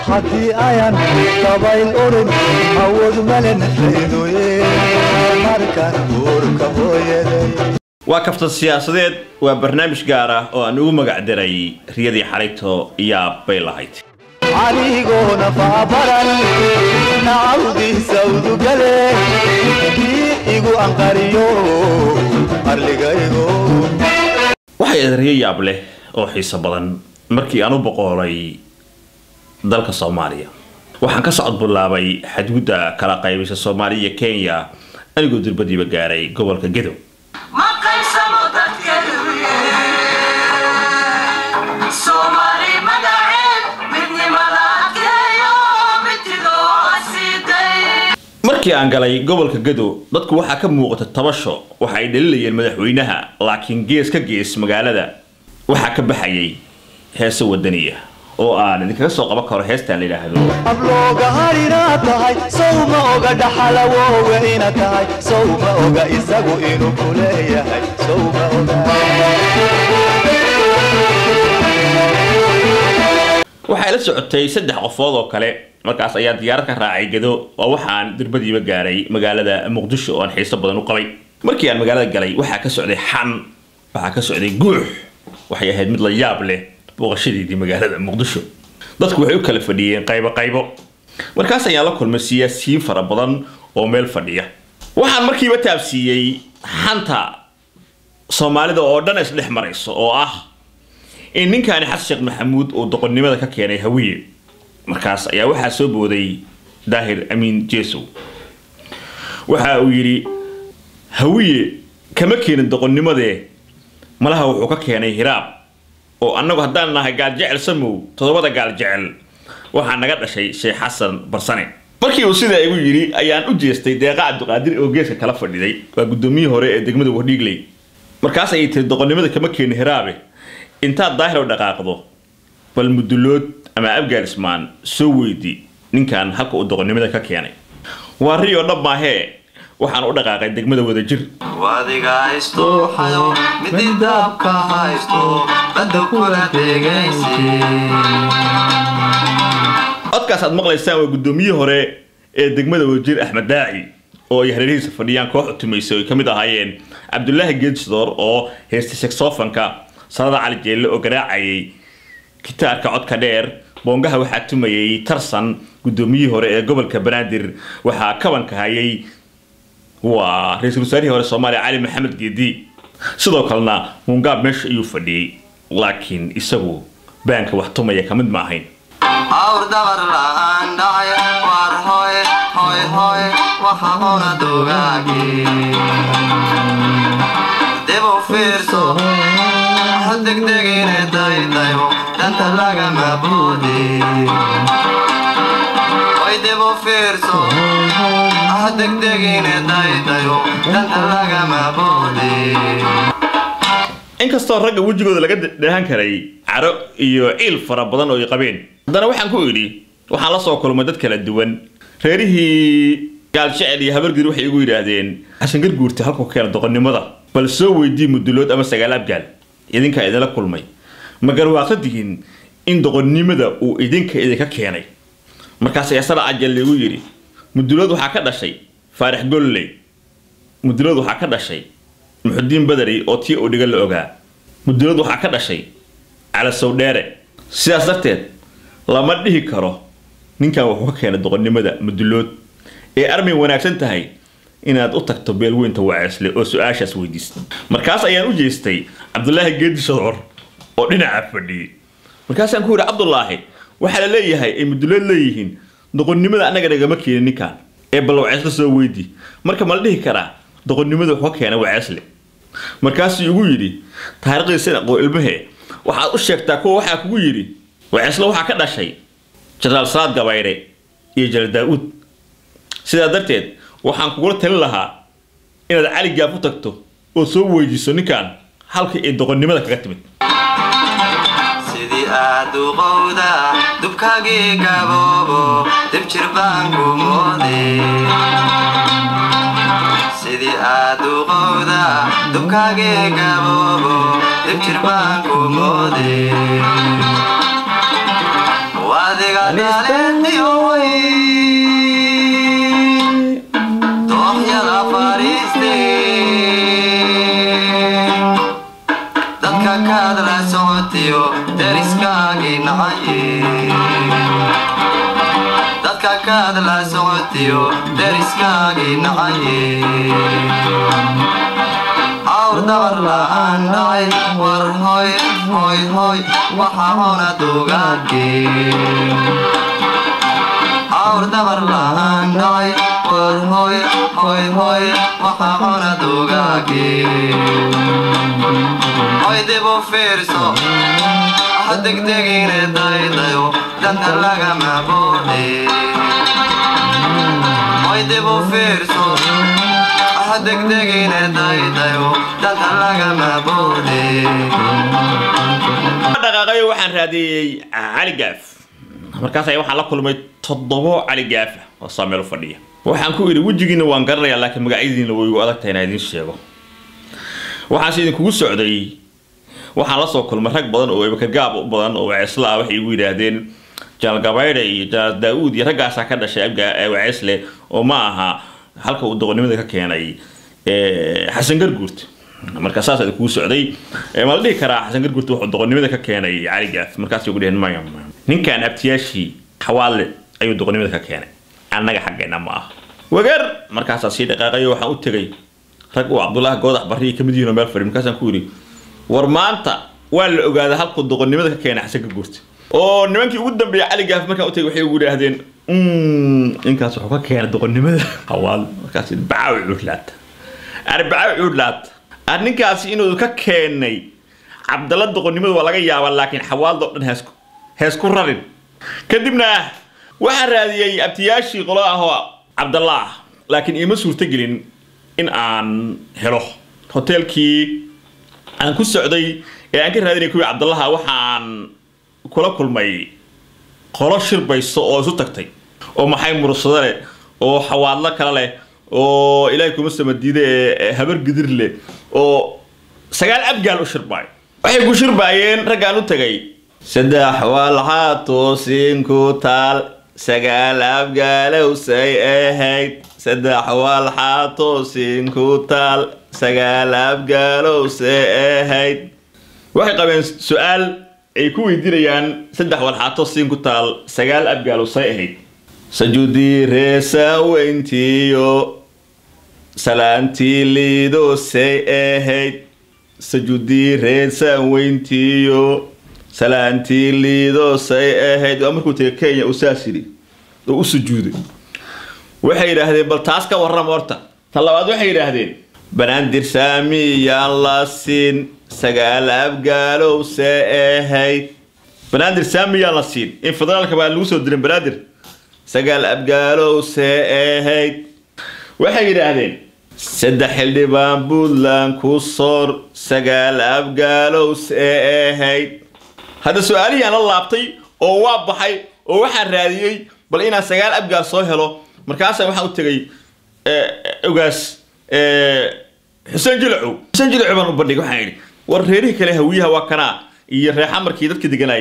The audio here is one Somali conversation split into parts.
haddii ayan dabayl urin awood malen laydoye markan uurka hooyaday waa kaftan siyaasadeed waa barnaamij gaar ah oo aan ugu magac daray riyadii xalayto yaab bay lahayd anigoona faabaran nacawdiisa udugale kii igu anqariyo arligaygo waxay ahayd riyo yaab leh oo xiiso badan markii aan u boqoolay dalka soomaaliya waxaan ka socod bilaabay xadgudda kala qaybisa soomaaliya iyo kenya anigoo durbadiiba gaaray gobolka gedow ma qaybsamo dadkeeduye soomaali magaceed midnimada adkeeyo mididoo asiiday markii aan galay gobolka gedow dadku waxaa ka muuqata tabasho waxa ay dhalilayeen madaxweynaha laakiin gees ka gees magaalada waxaa ka baxayay heese wadaniya oo aan idinkaga soo qaban karo heestaan la yidhaahdo ablooga harinaad tahay sow ma oga dhaxalawooga ina tahay sow ma oga isagu inuu ku leeyahay sow ma oga waxay la socotay saddex qofood oo kale markaas ayaa diyaarad ka raacay gedo oo waxaan dirbadiiba gaaray magaalada muqdisho oo aan xiiso badan u qabay markii aan magaalada galay waxaa ka socday xan waxaa ka socday guux waxay ahayd mid la yaab leh booqashadeedii magaalada muqdisho dadku waxay u kala fadhiyeen qaybo qaybo markaas ayaan la kulmay siyaasiyiin fara badan oo meel fadhiya waxaan markiiba taabsiiyey xanta soomaalida oo dhan isdhex marayso oo ah in ninkaani xasan sheekh maxamuud uu doqonnimada ka keenay hawiye markaas ayaa waxaa soo booday daahir amiin jeesow waxa uu yidhi hawiye kama keenin doqonnimadee malaha wuxuu ka keenay hiraab oo annagu haddaan nahay gaaljecel samow toddobada gaaljecel waxaa naga dhashay sheekh xasan barsane markii uu sidaa igu yidhi ayaan u jeestay deeqa cabdiqaadir oo geeska kala fadhiday waa guddoomiyihii hore ee degmada wardhiigley markaas ayay tiri doqonnimada kama keenin hiraabe intaad daahir u dhaqaaqdo bal mudulood ama afghanistan soo weydi ninkan halka uu doqonnimada ka keenay waa rio dhab maahee waxaan u dhaqaaqay degmada wadajir wadiga haysto xayo midi daabka haysto badda kula degaysi codkaas aad maqlaysaan waa guddoomiyihii hore ee degmada wadajir axmed daaci oo ay hareerihiisa fadhiyaan koox utumaysay oo ay ka mid ahaayeen cabdulaahi geedsidoor oo heystay seksofanka sanada cali jeelle oo garaacayay gitaarka codka dheer boongaha waxaa tumayay tarsan guddoomiyihii hore ee gobolka banaadir waxaa kabanka hayay waa ra-iisul wasaarihii hore soomaaliya cali maxamed geedi sidoo kalena muungaab meesha ayuu fadhiyey laakiin isagu baanka wax tumaya ka mid ma ahayn awr dabar la'aan dhacay war hoy hoy hoy waxa hora dugaagi dib u fiirso ha degdegine daydaybo danta lagama buudi hoy dib u fiirso ha degdegine daydayo danta lagama buudi inkastoo ragga wejigooda laga dheehan karay caro iyo ciil fara badan oo ay qabeen haddana waxaan ku idhi waxaan la soo kulmay dad kala duwan reerihii gaaljecel iyo habargir waxay igu yidhaahdeen xasan garguurta halku keena doqonnimada bal soo weydii mudulood ama sagaal abgaal idinkaa idinla kulmay ma garwaaqadihiin in doqonnimada uu idinka idinka keenay markaas ayaa sala cajal liigu yidhi mudulood waxaa ka dhashay faarax golley mudulood waxaa ka dhashay muxudiin badari oo tii uu dhiga la ogaa mudulood waxaa ka dhashay calasow dheere sidaas darteed lama dhihi karo ninkan wuxuu ka keenay doqonnimada mudulood ee armay wanaagsan tahay inaad u tagto beelweynta waceesle oo su-aashaas weydiista markaas ayaan u jeestay cabdulaahi geedi shadcur oo dhinaca fadhiyey markaasaan ku yidhi cabdulaahi waxaa la leeyahay ay mudulood leeyihiin doqonnimada annaga nagama keenin ninkan ee bal waceesle soo weydi marka ma la dhihi karaa doqonnimada wuxuu ka keenay waceesle markaasuu igu yidhi taariikhdiisana qoo ilmahe waxaad u sheegtaa kuwa waxaa kugu yidhi waceesle waxaa ka dhashay jenaraal salaad gabayre iyo jenaraal daa-uud sidaa darteed waxaan kugula talin lahaa inaad cali gaaf u tagto oo soo weydiiso ninkan halkii ay doqonnimada kaga timid sidii aad duqowda dubkaagii gaboobo dib jir baan ku moode sidii aad duqowda dubkaagii gaboobo dib jir baan ku moode wadiga daaleediyo way dooxyada fariisteen dadka kaad la socotiyo deriskaagii nacaye dadka kaad la socotiyo deriskaagii nacaye awr dabar la'aan dhacay war hoy hoy hoy waxa hona dugaage awr dabar la'aan dhacay war hoy hoy hoy waxa hona dugaage hoy dib u fiirso ha degdegine daydayo danta lagama boode hoy dib u fiirso ha degdegine daydayo danta lagama boode dhaqaaqayo waxaan raadiyey cali gaaf markaas ayaa waxaan la kulmay toddobo cali gaaf ah oo saameel u fadhiya waxaan ku idhi wejigiina waan garanayaa laakiin magacyadiina way igu adag tahay inaan idiin sheego waxaase idinkugu socday waxaan la soo kulmay rag badan oo ibakagaab u badan oo waceesla ah waxay igu yidhaahdeen janaal gabaydhe iyo janaal daa'uud iyo raggaasaa ka dhashay abga waceesle oo ma aha halka uu doqonnimada ka keenay xasan garguurt marka saas idinkugu socday ma la dhihi karaa xasan garguurt wuxuu doqonnimada ka keenay cali gaaf markaasay ugu dheheen maya maya ninkan abtiyaashii xawaale ayuu doqonnimada ka keenay annaga xaggeenna ma aha wagar markaasaa sii dhaqaaqayo waxaan u tegay rag uu cabdullaahi goodax barriyi ka mid yihiin oo meel fadhi markaasaan ku yidhi war maanta waa la ogaaday halkuu doqonnimada ka keenay xasan garguurt oo nimankii ugu dambeeyay cali gaaf markaan u tegay waxay ugu yidhaahdeen ninkaas wuxuu ka keenay doqonnimada xawaale markaas bacaawi cuurlaata arbacaawi cuurlaata ar ninkaasi inuu ka keenay cabdalla doqonnimada waa laga yaabaa laakiin xawaaldo dhan heesku heesku rarin kadibna waxaan raadiyey abtiyaashii qolo ah oo cabdalla ah laakiin iima suurtogelin in aan helo hoteelkii aan ku socday ee aan ka raadinay kuwii cabdallaha waxaan kula kulmay qolo shirbayso oo isu tagtay oo maxay mursado leh oo xawaadlo kale leh oo ilaahay kuma samadiide ee habar gidir leh oo sagaal abgaal u shirbaayo waxay ku shirbaayeen raggaan u tagay saddex walxaatoosin ku taal sagaal abgaalowsay ahayd saddex walxaatoosin ku taal sagaal abgaalowsay ahayd waxay qabeen su-aal ay ku weydiinayaan saddex walxaato siin ku taal sagaal abgaalowsay ahayd sajudii reesaaweyntiyo salaantii liidosay ahayd sajudii reesaaweyntiyo salaantii liidosay ahayd waa markuu tegay kenya uu saas yidhi oo u sujuuday waxay yidhaahdeen bal taas ka warrama horta ta labaad waxay yidhaahdeen banaadir saamiyaan la siin sagaal abgaalowse ahayd banaadir saamiyaan la siin in federaalka baa lagu soo dirin banaadir sagaal abgaalowse ahayd waxay yidhaahdeen saddex xildhibaan puntland ku soor sagaal abgaalowse ahayd hadda su-aalihii aan la laabtay oo waa baxay oo waxaan raadiyey bal inaan sagaal abgaal soo helo markaasaan waxaan u tegay ogaas xuseen jilacow xuseen jilacow baan u bandhigay waxaan idhi war reerihii kale hawiyaha waa kanaa iyo reexamarkii dadka deganay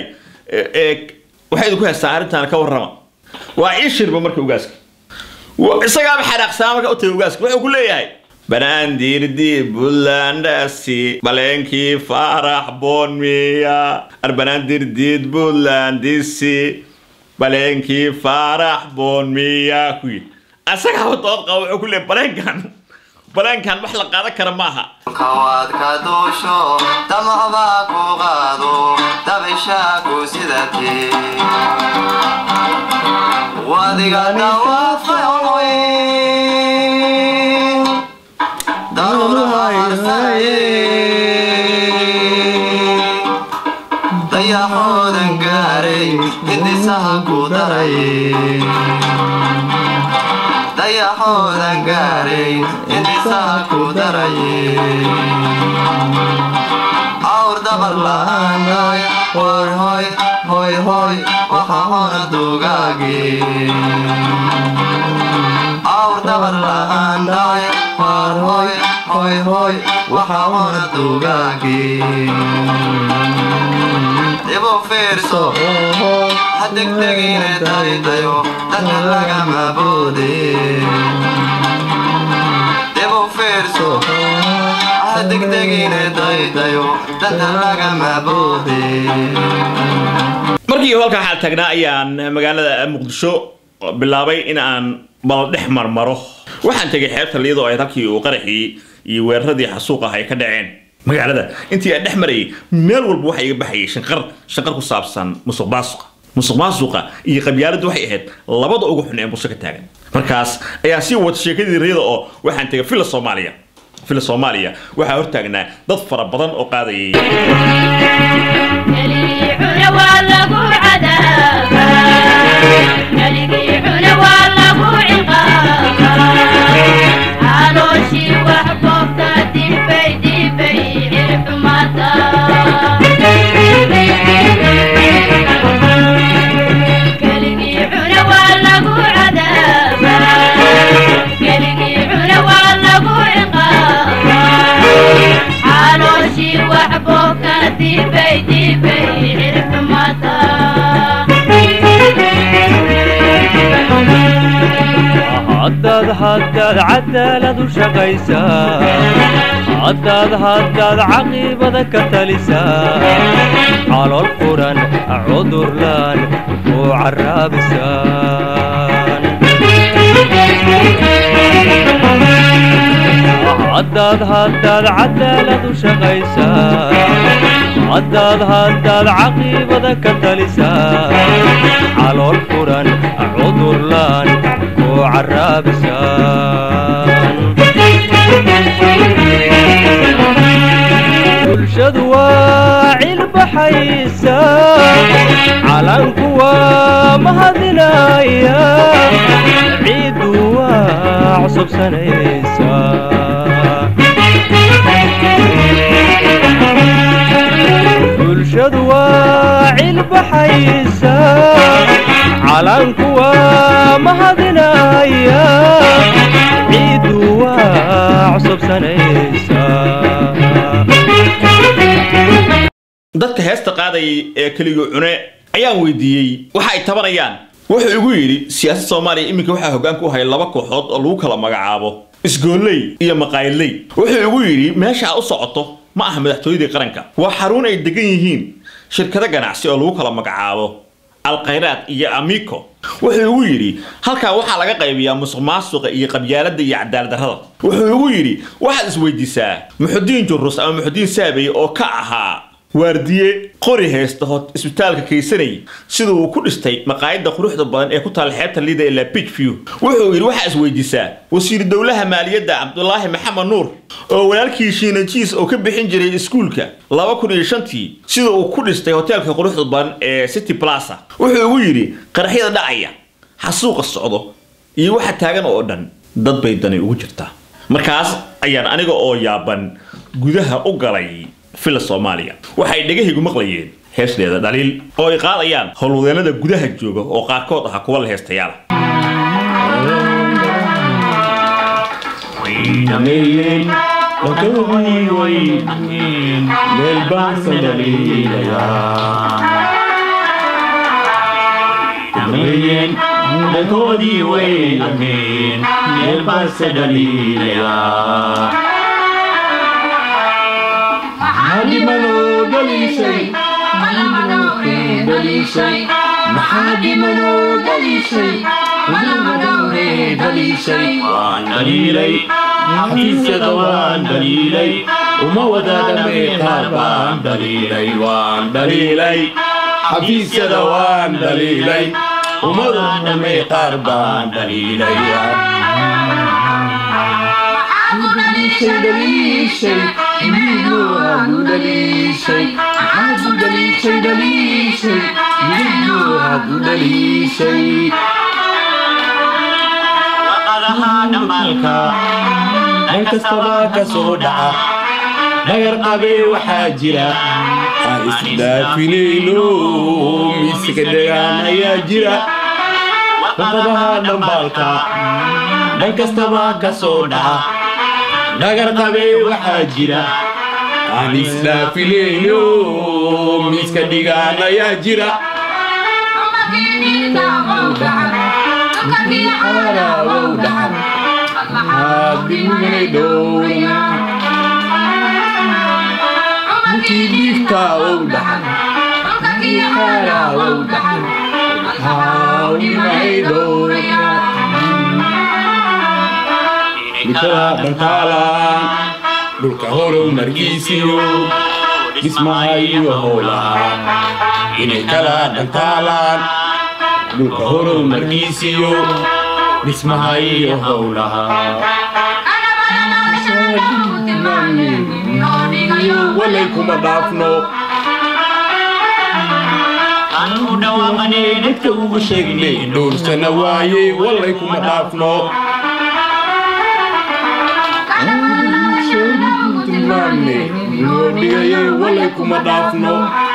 waxay idinku haystaan arrintaana ka warrama waa ii shirba marka ogaaska isagaaba xanaaqsaa marka u tagay ogaaska wuxuu ku leeyahay banaandiirdii buntlandasi baleenkii faarax boonmiya ar banaandirdiid buntlandisi baleenkii faarax boonmiya ku yidhi asagaaba dood qaba wuxuu ku leeyahay baleenkan baleenkan wax la qaadan kara ma aha kawaad ka duusho damacbaa ku qaado dabishaa ku sidatee wadiga dhawaafay daruuraha harsaye dayaxoodan gaaray hindisaha ku daray dayaxoodan gaaray hindisaha ku daray awr dabar la'aanay hoy hoy hoy hoy waxa hona dugaage awr dabar la'aanay war hoy hoy hoy waxa hona dugaage dibu fiirso ha degdegine daydayo dana lagama boode dibu fiirso ha degdegine daydayo dana lagama boode markii halkaa xaal taagnaa ayaan magaalada muqdisho bilaabay in aan bal dhex marmaro waxaan tegay xeebta liyadoo ay halkii uu qaraxii iyo weeraradii xasuuq ah ay ka dhaceen magaalada intii aan dhex marayay meel walba waxa iga baxayay shanqar shanqar ku saabsan musuq maasuqa musuq maasuqa iyo qabyaaladdu waxay ahayd labada ugu xun ee bulsho ka taagan markaas ayaan sii wata sheekadii riyada oo waxaan tegay fila soomaaliya fila soomaaliya waxaa hortaagnaa dad fara badan oo qaadayay Dibay, dibay, cirfumata. haddaad haddaad cadaalad u shaqaysaa haddaad haddaad caqiibada ka talisaa calool furan cudurlaan oo carraabisaan haddaad haddaad cadaalad u shaqaysaa haddaad haddaad caqiibada ka talisaa calool furan cudurlaan oo carraabisaan bulshadu waa cilbaxaysa calanku waa mahadinaya ciiddu waa cusubsanaysa bulshadu waa cilbaxaysa calanku waa mahadinaya ciiddu waa cusubsanaysa dadka heesta qaadayay ee keligii cune ayaan weydiiyey waxa ay tabanayaan wuxuu igu yidhi siyaasad soomaaliya iminka waxaa hoggaan ku haya laba kooxood oo lagu kala magacaabo isgooley iyo maqaayadley wuxuu igu yidhi meesha aad u socoto ma aha madaxtooyadii qaranka waa xarun ay degan yihiin shirkado ganacsi oo lagu kala magacaabo alkhayraad iyo amico wuxuu igu yidhi halkaa waxaa laga qaybiyaa musuq maasuqa iyo qabyaaladda iyo cadaalad darrada wuxuu igu yidhi waxaad isweydiisaa muxudiin jurus ama muxudiin saabey oo ka ahaa waardiye qori haysta hot isbitaalka kaysanay sida uu ku dhistay maqaayadda quruxda badan ee ku taal xeebta liida ee la beach view wuxuu yidhi waxaa isweydiisaa wasiir dowlaha maaliyadda cabdulaahi maxamed nuur oo walaalkii shiinajiis oo ka bixin jiray iskuulka laba kun iyo shantii sida uu ku dhistay hoteelka quruxda badan ee city plaza wuxuu igu yidhi qaraxyada dhacaya xasuuqa socdo iyo waxa taagan oo dhan dad bay dani ugu jirtaa markaas ayaan aniga oo yaaban gudaha u galay fila soomaaliya waxay dhegahaygu maqlayeen heesdeeda dhaliil oo ay qaadayaan howlwadeennada gudaha jooga oo qaarkood ahaa kuwa la heestayaala dhameeyeen wadadii way dhaqeen meel baansan dhaliilayaa dhameeyeen dhagoodii way dhaqeen meel baansan dhaliilayaa maxaadimanoo dhaliishay maxaa dhimanoo dhaliishay waan dhaliilay xafiisyada waan dhaliilay uma wadaadhamay qaar baan dhaliilay waan dhaliilay xafiisyada waan dhaliilay uma wadaadhamay qaar baan dhaliilay waqadaha dhamaalka dhan kastaba ka soo dhaca dhagar qabee waxaa jira aan isdhaafinayno miiska dhagaan ayaa jira waqadaha dhambaalka dhan kastaba ka soo dhaca dhagar qabee waxaa jira aan isdhaafinayno miiska dhigaan ayaa jira haadiminay dhowrna kii dhiigtaa ow dhaxan kaaraa ow dhaxan haadimay dhowrna mikala dhantaalaan dhulka horow margiisiyo dhismaha iyo howlaha inay kala dhantaalaan dhulka horow margiisiyo dhismaha iyo howlaha walay kuma dhaafno dadka ugu sheegnay dhowrsana waaye walay kuma dhaafno tilmaamne noo dhigaye walay kuma dhaafno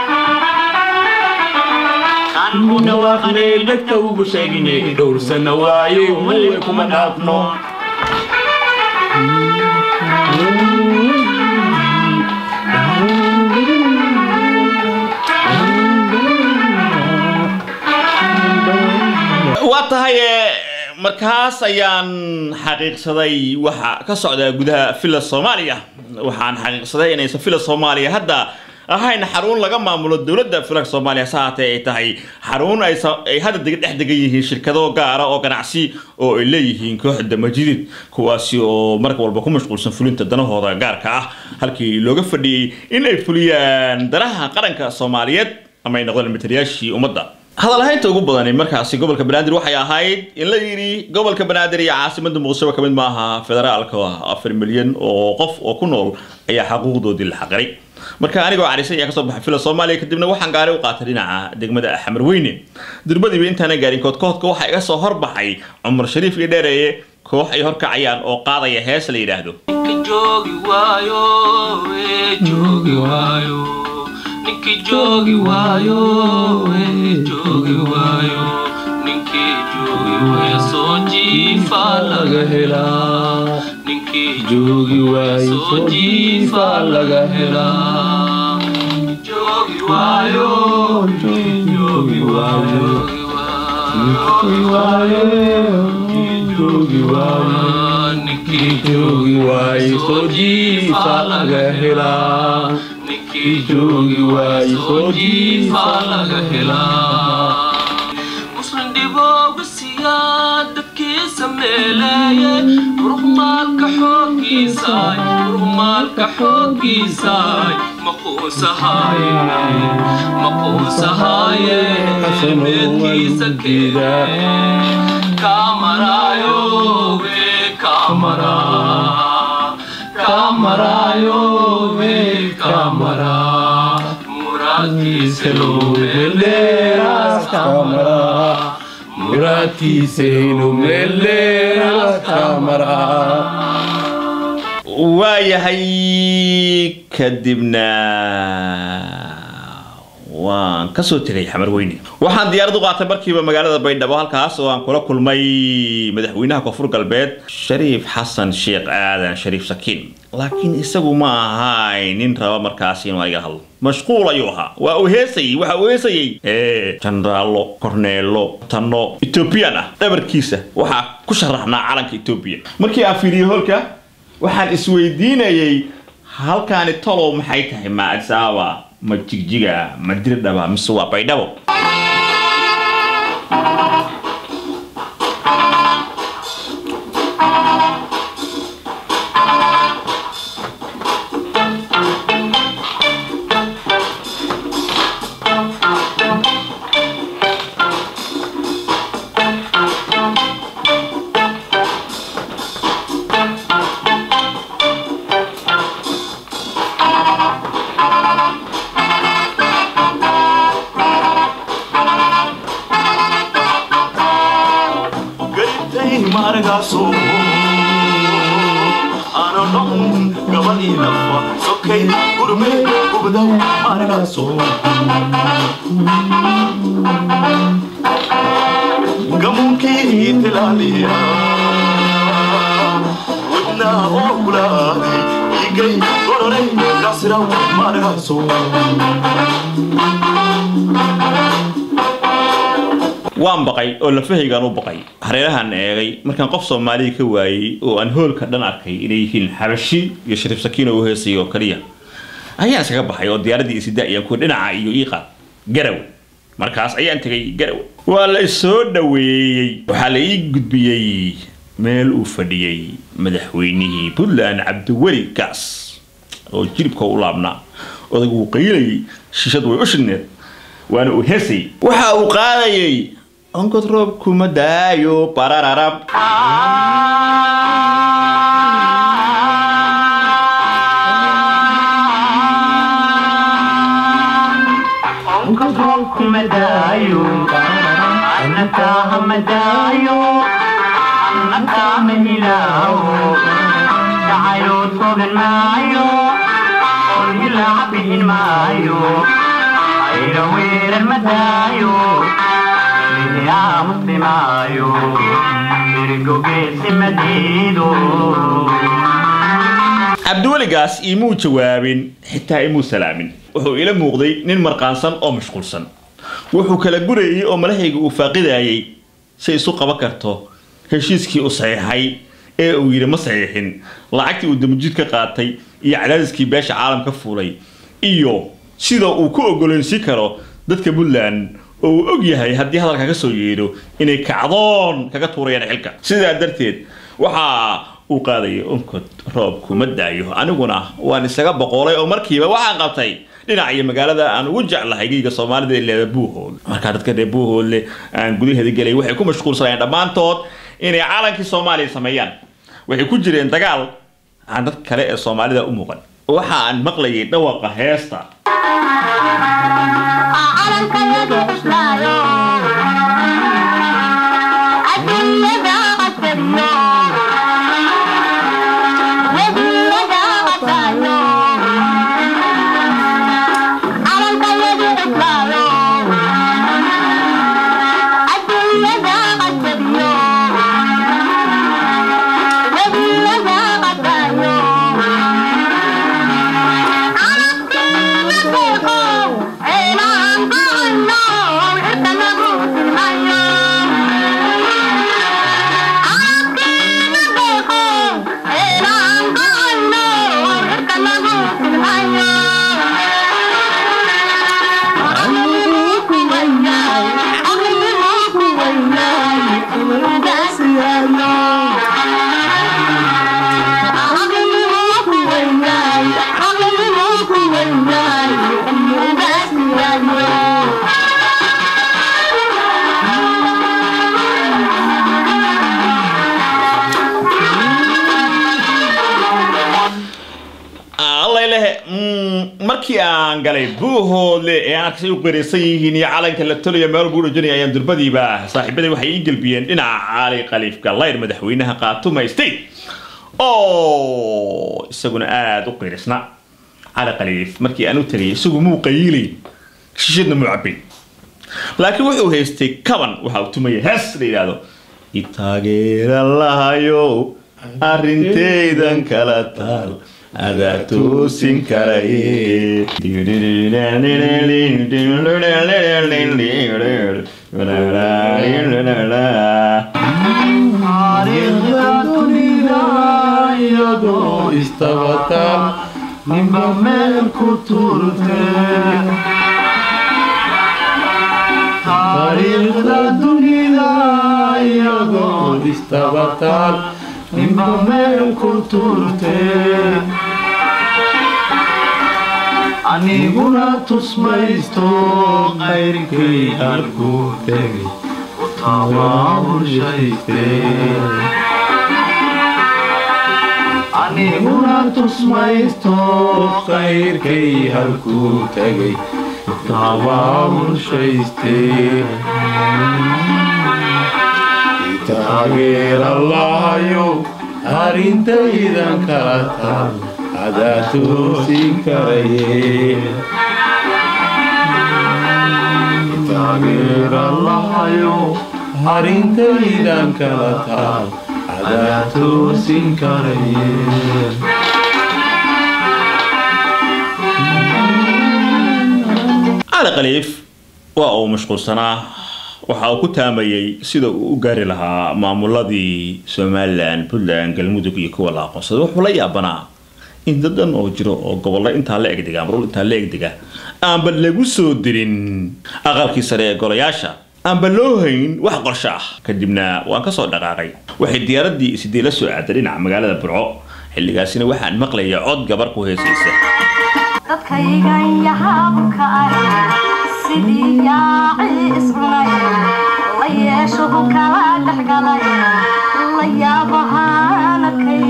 dhawaaqnay dadka ugu sheegnay dhowrsana waaye walay kuma dhaafno waa tahay ee, markaas ayaan xaqiiqsaday waxa ka socda gudaha villa soomaaliya waxaan xaqiiqsaday inaysan villa soomaaliya hadda ahayn xarun laga maamulo dowladda villa soomaaliya se haatee ay tahay xarun ay sa- ay hadda deg- dhex degan yihiin shirkado gaara oo ganacsi oo ay leeyihiin kooxda majidid kuwaasi oo marka walba ku mashquulsan fulinta danahooda gaarka ah halkii looga fadhiyey in ay fuliyaan danaha qaranka soomaaliyeed ama ay noqdaan matalayaashii ummadda hadal ahaynta ugu badani markaasi gobolka banaadir waxay ahayd in la yidhi gobolka banaadir iyo caasimada muqdisho ka mid maaha federaalka afar milyan oo qof oo ku nool ayaa xaquuqdoodii la xaqiray marka anigoo carisan ayaa kasoo baxay fila soomaaliya kadibna waxaan gaari u qaatay dhinaca degmada xamar weyne durbadiiba intaana gaarin koodkoodka waxaa iga soo horbaxay cumar shariif iyo dheereeye koox ay horkacayaan oo qaadaya hees la yidhaahdo joogi waayo ee joogi waayo ninkii joogi waayo ee joogi waayo ninkii joogi waayo soo jiifa laga helaa ninkii joogi waayo soo jiifa laga helaa joogi waayo joogi waayo joogi waayo joogi waayo ninkii joogi waayo soo jiifa laga helaa ninkii joogi waayo soo jiifa laga helaa muslim dhibooga siyaa dadkiisa meeleeye ruqmaalka xooggiisaay ruqmaalka xooggiisaay maquusahaaye maquusahaaye meedkiisa keeda kamaraayo we kamara kamarayo we kamara muraadkiisa loo meeldheeraas kamara muraadkiisaynu meeldheeraas kamara waayahay kadibna waan kasoo tegay xamar weyne waxaan diyaarad u qaatay markiiba magaalada baydhabo halkaas oo aan kula kulmay madaxweynaha koonfur galbeed shariif xasan sheekh aadan shariif sakiin laakiin isagu ma ahay nin raba markaasi inuu iga hadlo mashquul ayuu ahaa waa uu heesayey waxa uu heesayey ee jenaraallo korneelo tanno ethoobiyan ah dhabarkiisa waxaa ku sharaxnaa calanka etoobiya markii aan fiiriyey holka waxaan isweydiinayey halkaani tolow maxay tahay ma addis ababa ma jigjiga ma dirdhaba mise waa baydhabo garibtay maaragaaso aana dhaqun gabadhii lafa sokay gurme gubdaw maaragaaso gamunkii tilaaliya wadnaa oo kulaaday igay gororay siraw margaso waan baqay oo lafahaygaan u baqay hareerahaan eegay markaan qof soomaaliya ka waayey oo aan hoolka dhan arkay inay yihiin xabashi iyo shariif sakiino u heesay oo kaliya ayaan iskaga baxay oo diyaaraddii isida ayaan ku dhinaca iyo iiqaad garaw markaas ayaan tegay garaw waa la isoo dhoweeyey waxaa la ii gudbiyey meel uu fadhiyey madaxweynihii puntland cabdiweli gaas oo jilibka u laabnaa odag wuu qaylayay shishad way u shidneed waana uu heesay waxa uu qaadayay onkod roob kuma daayo barararab cabdiweligaas imuu jawaabin xitaa imuu salaamin wuxuu ila muuqday nin marqaansan oo mashquulsan wuxuu kala gurayay oo malahayga uu faaqidayay si isu qaban karto heshiiskii u saxiixay ee uu yidhi ma saxiixin lacagtii uu damujid ka qaatay iyo cadaadiskii beesha caalamka fuulay iyo sida uu ku ogoleynsi karo dadka puntland oo uu og yahay haddii hadalka ka soo yeedho inay kacdoon kaga tuurayaan xilka sidaa darteed waxaa uu qaadayay onkod roob kuma daayo aniguna waan isaga boqolay oo markiiba waxaan qabtay dhinac iyo magaalada aan ugu jeclahay geyga soomaalida ee leeda buuhood markaa dadka reer buuhoodle aan gudaheeda gelay waxay ku mashquulsanayeen dhammaantood inay calankii soomaaliya sameeyaan waxay ku jireen dagaal aan dad kale ee soomaalida u muuqan waxa aan maqlayay dhawaqa heesta allayleh markii aan galay buuhoodle ee aan arkasay u qiraysan yihiin iyo calanka la tolayo meel buu dhajinaya ayaan durbadiiba saaxiibaday waxay ii gelbiyeen dhinaca cali khaliif gallayr madaxweynaha qaatuma state oo isaguna aada u qirisna cali khaliif markii aan u tegay isagu muu qayiilay shishadna muu cabay laakiin wuxuu haystay kaban waxa uu tumaya hees la yidhaahdo itaageera lahayo arrintaydan kala taal adaa toosin karaye iyadoo istabataan ninba meel ku turte taariikhda dunida iyadoo istabataan ninba meel ku turte aniguna tusmaysto qayrkay halkuu tegay tabaabulshayste aniguna tusmaysto qayrkay halkuu tegay tabaabulshayste taageerallaayo arrintaydan kala taal adaa toosin karaye taageerallaayo arrintaydan kala taal adaa toosin karaye cali khaliif waa uu mashquulsanaa waxa uu ku taamayey sida uu u gaari lahaa maamuladii somalilan puntland galmudug iyo kuwa la aqoonsaday wuxuu la yaabanaa in dadan oo jiro oo gobollo intaa la egdega marul intaa la egdega aanba lagu soo dirin aqalkii sare ee golayaasha aanba loo hayn wax qorsho ah kadibna waan kasoo dhaqaaqay waxay diyaaradii sidii la soo aaday dhinaca magaalada burco xilligaasina waxaan maqlaya cod gabar ku heesaysa dadkaygan yahaabka ah sidii yaaci iscunay la yeeshuhu kala dhexgalay la yaabahaanakay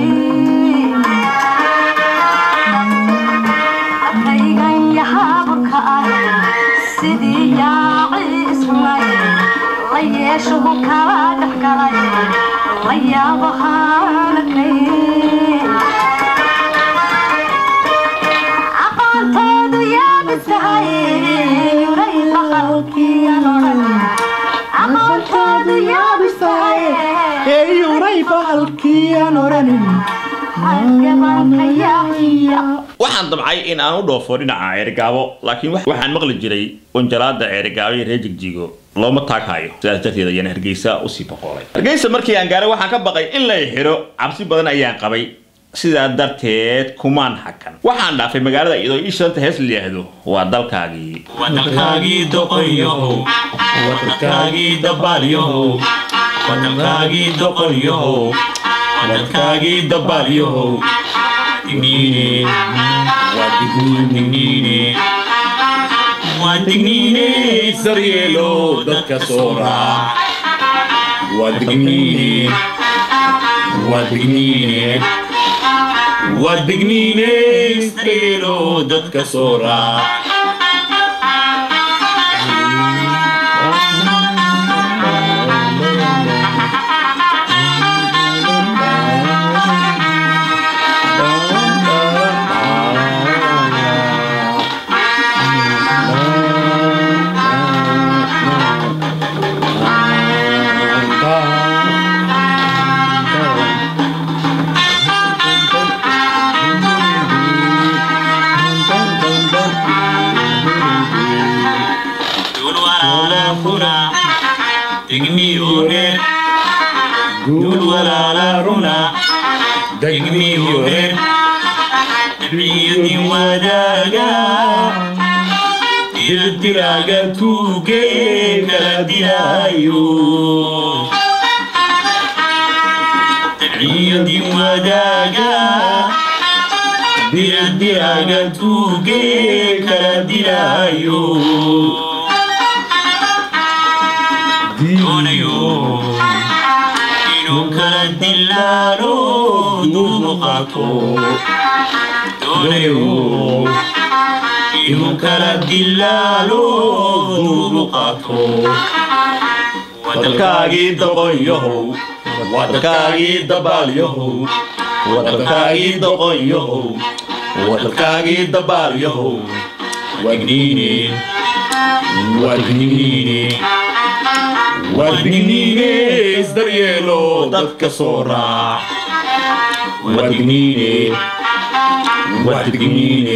dadkaygan yahaabka ah sidii yaaci iscunay la yeeshuhu kala dhexgalay la yaabahaanakay aqoonteedu yaabisahay yuray bahalkiyan odhan aqoonteedu yaabisahay yuray bahalkiyan odhanin halgabanka yaahiya waxaan damcay in aan u dhoofo dhinaca ceerigaabo laakiin wax- waxaan maqli jiray wanjalaada ceerigaabo iyo reer jigjigo looma taaghayo sidaas darteed ayaan hargeysa usii boqoolay hargeysa markii aan gaaray waxaan ka baqay in lay xidho cabsi badan ayaan qabay sidaa darteed kumaan hakan waxaan dhaafay magaalada iyadoo ii shanta hees la yidhaahdo waa dalkaagii wadalkaagii doqonyahow wadalkaagii dabaalyahow wadalkaagii doqonyahow wadalkaagii dabaalyahow digniine waa digniine waa digniine daryeelo dadka soo raac waa digniine waa digniine waa digniine daryeelo dadka soo raac Dul walaala runa digni oreer Dul walaala runa digni oreer Dabciyadin wadaaga Dirdiraaga tuugee kala dilaayo Dabciyadin wadaaga Dirdiraaga tuugee kala dilaayo doonayo inuu kala dilaalo duubu qaato doonayo inuu kala dilaalo duubu qaato wadalkaagii doqonyahow wadalkaagii dabaalyahow wadalkaagii doqonyahow wadalkaagii dabaalyahow wadniine wadniine wadniine isdaryeelo dadka soo raac wadniine wadniine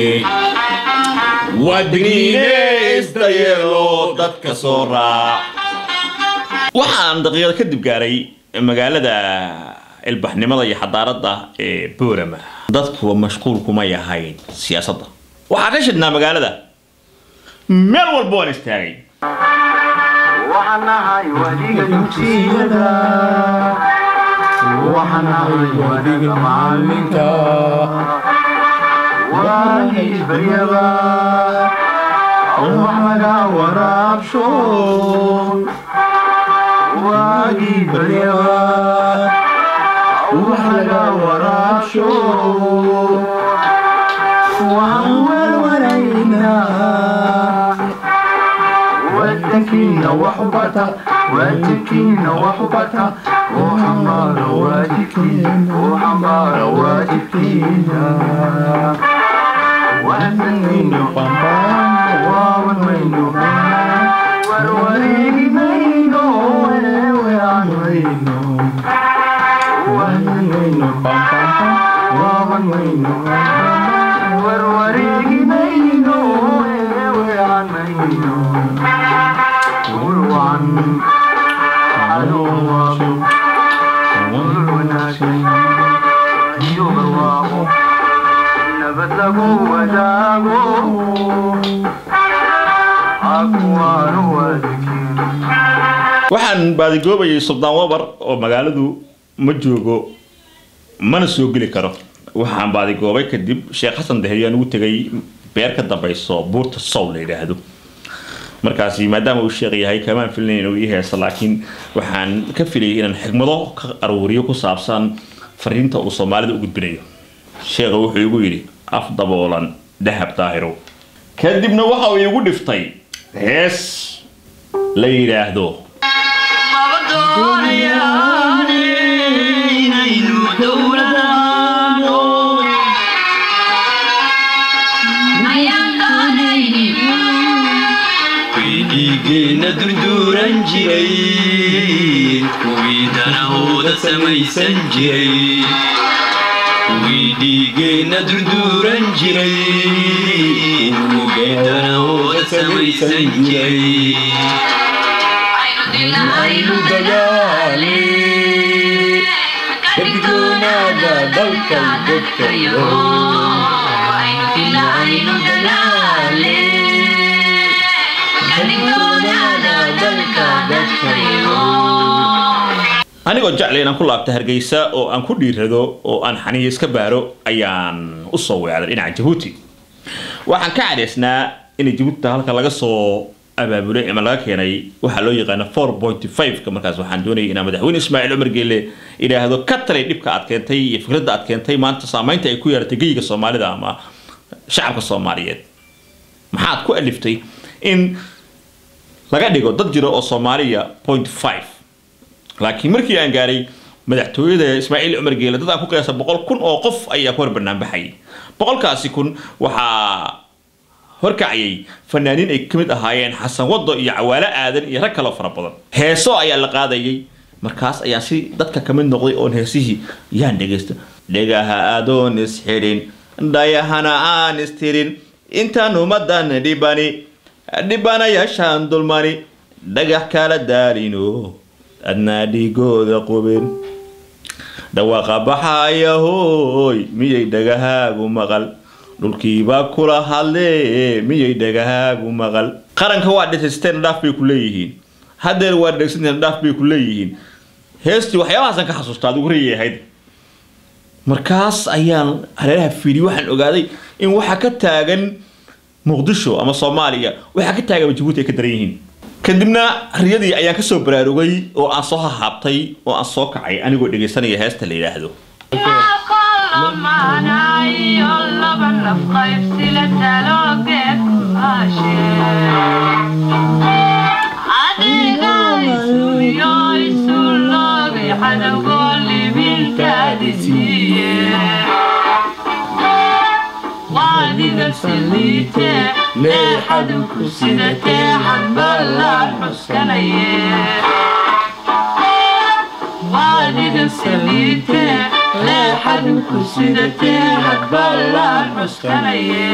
wadniine isdaryeelo dadka soo raac waxaan daqiiqad kadib gaaray magaalada ilbaxnimada iyo xadaaradda ee boorama dadkuwa mashquul kumay ahayn siyaasadda waxaa ka shidhnaa magaalada meel walba waan istaagay waxanahay wadiga dugsiyada waxanahay wadiga macalinka waagii baryaba wax laga waraabsho waagii baryaba wax laga waraabsho waxaan warwaraynaa wadankiina wax u bata wadankiina wax u bata oo xambaara waajibkiina oo xambaara waajibkiina wadankiina waawan mayno warwareegi mayno weeweaan mayno waawan mayno waawan mayno warwareegi mayno weeweaan mayno fiican anuu waabo ul wanaagsan iyo barwaaqo nabad lagu wadaago akuwaanu wadakin waxaan baadigoobayay suldaan wabar oo magaaladu ma joogo mana soo geli karo waxaan baadigoobay kadib sheekh xasan daheyaan ugu tegay beer ka dambayso buurta sow la yidhaahdo markaasi maadaama uu sheekh yahay kamaan filinayn inuu ii heeso laakiin waxaan ka filayay inaan xigmado ka aruuriyo ku saabsan fariinta uu soomaalida u gudbinayo sheekha wuxuu igu yidhi af daboolan dahab daahirow kadibna waxa uu igu dhiftay hees la yidhaahdo maba doonayaan inaynu dowladaano ayaan doonaynin kuwii dhiigeenna durduuran jiray kuwii danahooda samaysan jiray kuwii dhiigeenna durduuran jiray kuwii danahooda samaysan jiray aynu dilna aynu dagaale ka digtoonaada dalka dadkayo aynu dilna aynu dagaale ka digtoonaada dalka dadkayo anigoo jeclay inaan ku laabto hargeysa oo aan ku dhiirado oo aan xaniyo iska baaro ayaan u soo weecday dhinaca jabuuti waxaan ka cadhaysnaa in jabuuti halka laga soo abaabulay ama laga keenay waxaa loo yaqaana four point five-ka markaas waxaan doonayay inaan madaxweyne ismaaciil cumar geelle idhaahdo ka talay dhibka aad keentay iyo fikradda aad keentay maanta saamaynta ay ku yeelatay geyiga soomaalida ama shacabka soomaaliyeed maxaad ku aliftay in laga dhigo dad jiro oo soomaaliya point five laakiin markii aan gaaray madaxtooyada ismaaciil cumar geele dad aan ku qiyaasa boqol kun oo qof ayaa ku hor banaanbaxayay boqolkaasi kun waxaa horkacayay fanaaniin ay ka mid ahaayeen xasan wado iyo cawaalo aadan iyo rag kaloo fara badan heeso ayaa la qaadayay markaas ayaan si dadka ka mid noqday oon heesihii yaan dhegaysta dhegaha adoon isxidhin dhayahana aan istirin intaan ummadan dhibani dhibanayaashaan dulmani dhagax kala daalino adnaa dhigooda qubin dhawaaqa baxaya hooy miyay dhagahaagu maqal dhulkiibaa kula hadlee miyay dhagahaagu maqal qaranka waa dhegaysateen dhaaf bay ku leeyihiin haddeer waa dhegaysateen dhaaf bay ku leeyihiin heestii waxyaabahaasaan ka xasuusta adigu rayay ahayd markaas ayaan hareeraha fiidiyey waxaan ogaaday in waxa ka taagan muqdisho ama soomaaliya waxaa ka taagan jabuuti ay ka daran yihiin kadibna riyadii ayaan kasoo baraarugay oo aan soo hahaabtay oo aan soo kacay anigoo dhegaysanaya heesta la yidhaahdo kolamaanayo laba naf qaybsila taloogeed ku haashe adiga isuyo isu loogay xadawgoo libinkaadi siiye waadiga siliite leexadu ku sidatee xadballaan xuskanaye waadiga saliite leexadu ku sidatee hadballaan xuskanaye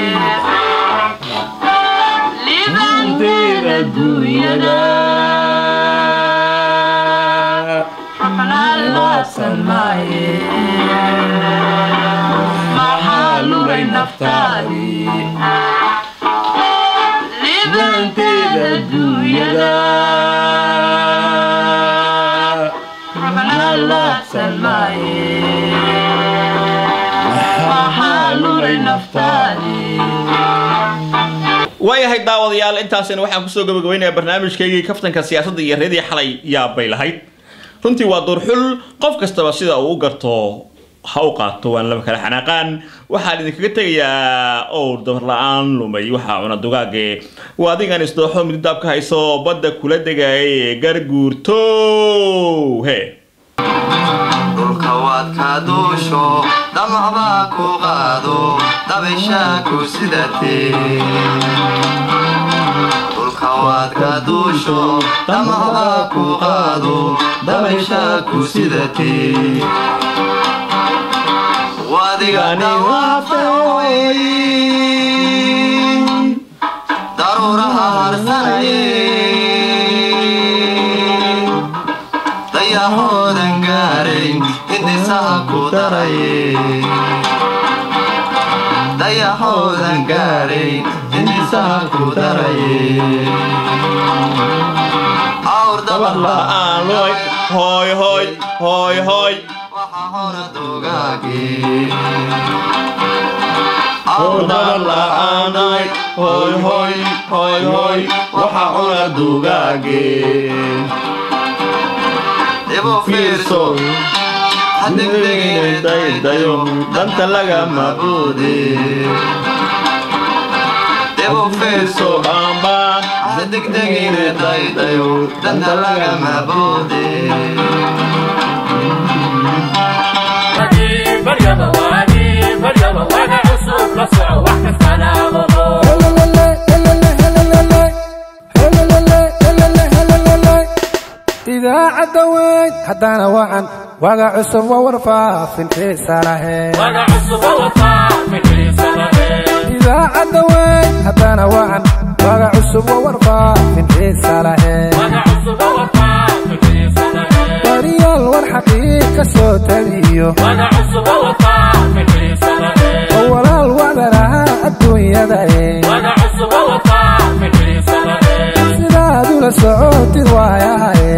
libandeed adduunyada ruxna loo samaaye maxaa lugay naftaadii libanteed adduunyada ruxna loo samaaye maxaa lugay naftaadii waayahay daawadayaal intaasina waxaan kusoo gabagabaynayaa barnaamijkaygii kaftanka siyaasadda iyo reedii xalay yaabay lahayd runtii waa duurxul qof kastaba sida uu u garto ha u qaato waan laba kala xanaaqaan waxaan idinkaga tegayaa owr dabar la-aan lumay waxaa cuna dugaage waa adigan isdooxo mididaab ka hayso badda kula degayay garguurto he dhulka waad ka duusho damacbaa ku qaado dabayshaa ku sidatee dhulka waad ka duusho damacbaa ku qaado dabayshaa ku sidatee wadigani waafeoy daruuraha harsanaye dayahoodan gaarayn hindisaha ku daraye dayahoodan gaarayn hindisaha ku daraye awr dabar la'aan looy hooy hooy hooy hooy waxa hora dugaagii Awr dabar la'aanay hooy hooy hooy hooy waxa cuna dugaagee ibu fiirso hadegdegine daydayo danta lagama mabuudi ibu fiirso baanbaan hadegdegine daydayo danta lagama buudi idaacadda weyn haddana wacan waga cusub waa warfaafin xiisa lahayd idaacadda weyn haddana wacan waga cusub waa warfaafin xiisa lahayd wariyaal war xaqiiq ka soo tabiyo oo walaal wacdaraha adduunyada ee sidaad ula socotid waayahaye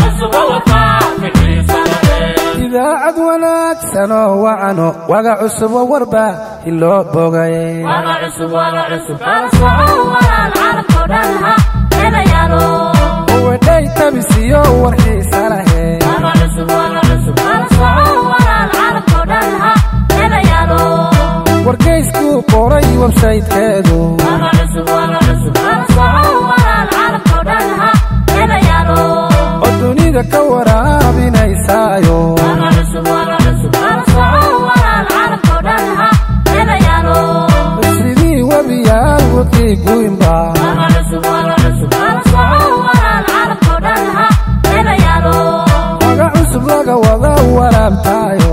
idaacad wanaagsan oo wacano waga cusub oo warba hiloo bogay wedhay tabisiyo war xiisa lahayd wargeyskuu qoray websaytkeedu oo dunida ka waraabinaysaayo sidii webiyaal waqii guynba waga cusub laga wada waraabtaayo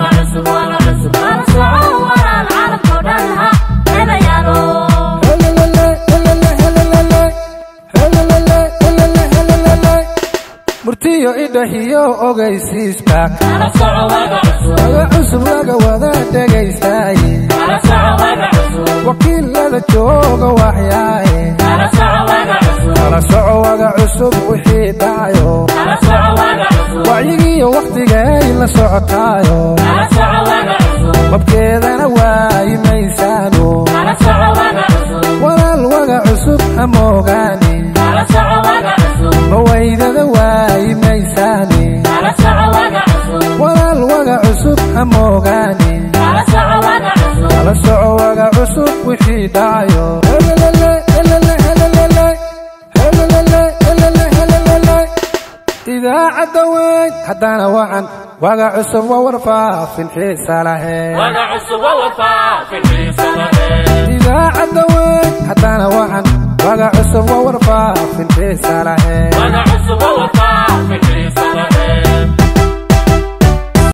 murtiyo idhahiyo ogaysiiska waga cusub laga wada dhegaystaye wakiilada jooga waxyaaye kala soco waga cusub wixii dhacayo wacyigiiyo wakhtigay la socotaayo wabkeedana waayi maysaano walaal waga cusub ha moogaani mawaydada waayi maysaani walaal waga cusub ha moogaani kala soco waga cusub wixii dhacayo idaacadda weyn haddana wacan waga cusub waa warfaafin xiisa lahayd idaacadda weyn haddana wacan waga cusub waa warfaafin xiisa lahayd